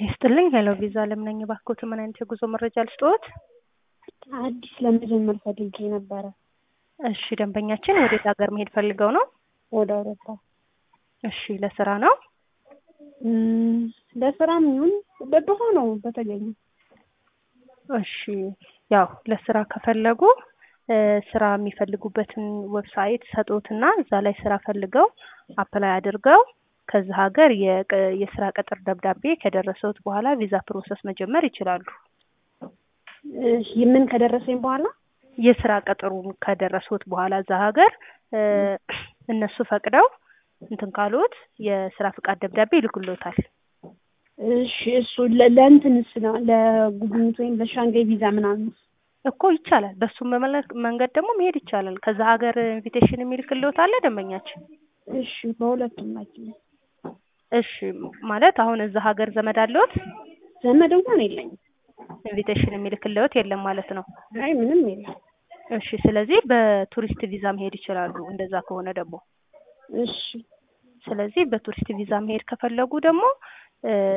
ይስጥልኝ ሄሎ ቪዛ አለም ነኝ። እባክዎት ምን አይነት የጉዞ መረጃ ልስጥዎት? አዲስ ለመጀመር ፈልጌ ነበረ። እሺ ደንበኛችን ወዴት ሀገር መሄድ ፈልገው ነው? ወደ አውሮፓ። እሺ ለስራ ነው? እም፣ ለስራም ይሁን በሆነው በተገኘ እሺ ያው ለስራ ከፈለጉ እ ስራ የሚፈልጉበትን ዌብሳይት ሰጡትና እዛ ላይ ስራ ፈልገው አፕላይ አድርገው ከዛ ሀገር የቅ- የስራ ቅጥር ደብዳቤ ከደረሰውት በኋላ ቪዛ ፕሮሰስ መጀመር ይችላሉ። እሺ፣ ምን ከደረሰኝ በኋላ የስራ ቅጥሩን ከደረሱት በኋላ እዛ ሀገር እ እነሱ ፈቅደው እንትን ካሉት የስራ ፍቃድ ደብዳቤ ይልኩልዎታል። እሺ፣ እሱ ለ- ለእንትንስ ነው ለጉብኝት ወይም ለሻንጋይ ቪዛ ምናምን እኮ ይቻላል። በሱም መመለ- መንገድ ደግሞ መሄድ ይቻላል። ከዛ ሀገር ኢንቪቴሽን የሚልክልዎት አለ ደንበኛችን። እሺ፣ በሁለቱም ናቸው። እሺ ማለት አሁን እዛ ሀገር ዘመድ አለዎት? ዘመድ እንኳን የለኝም። ኢንቪቴሽን የሚልክልዎት የለም ማለት ነው። አይ ምንም የለም። እሺ ስለዚህ በቱሪስት ቪዛ መሄድ ይችላሉ። እንደዛ ከሆነ ደግሞ እሺ ስለዚህ በቱሪስት ቪዛ መሄድ ከፈለጉ ደግሞ እ